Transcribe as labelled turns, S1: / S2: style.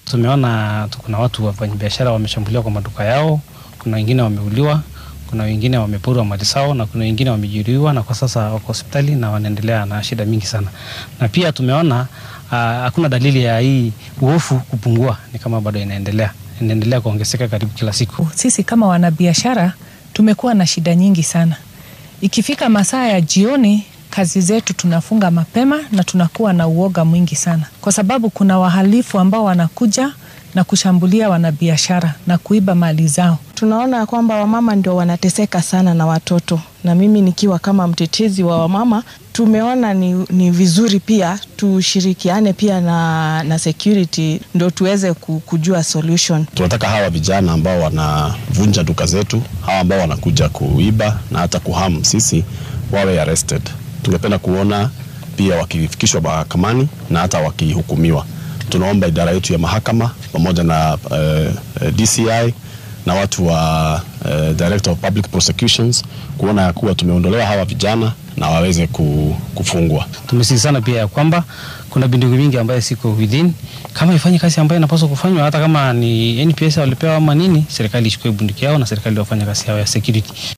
S1: Tumeona kuna watu wafanyabiashara wameshambuliwa kwa maduka yao, kuna wengine wameuliwa, kuna wengine wameporwa mali zao na kuna wengine wamejeruhiwa na kwa sasa wako hospitali na wanaendelea na shida mingi sana. Na pia tumeona hakuna uh, dalili ya hii uofu kupungua, ni kama bado inaendelea inaendelea kuongezeka karibu kila siku.
S2: Sisi kama wanabiashara tumekuwa na shida nyingi sana. Ikifika masaa ya jioni, kazi zetu tunafunga mapema na tunakuwa na uoga mwingi sana, kwa sababu kuna wahalifu ambao wanakuja na kushambulia wanabiashara na kuiba mali zao.
S3: Tunaona kwamba wamama ndio wanateseka sana na watoto, na mimi nikiwa kama mtetezi wa wamama, tumeona ni, ni vizuri pia tushirikiane pia na, na security ndio tuweze kujua solution.
S4: Tunataka hawa vijana ambao wanavunja duka zetu, hawa ambao wanakuja kuiba na hata kuhamu sisi wawe arrested. Tungependa kuona pia wakifikishwa mahakamani na hata wakihukumiwa. Tunaomba idara yetu ya mahakama pamoja na uh, DCI na watu wa uh, Director of Public Prosecutions kuona ya kuwa tumeondolewa hawa vijana na waweze kufungwa.
S1: Tumesisitiza pia ya kwamba kuna bunduki mingi ambayo siko within, kama ifanye kazi ambayo inapaswa kufanywa, hata kama ni NPS walipewa ama nini, serikali ichukue bunduki yao na serikali wafanye kazi yao ya security.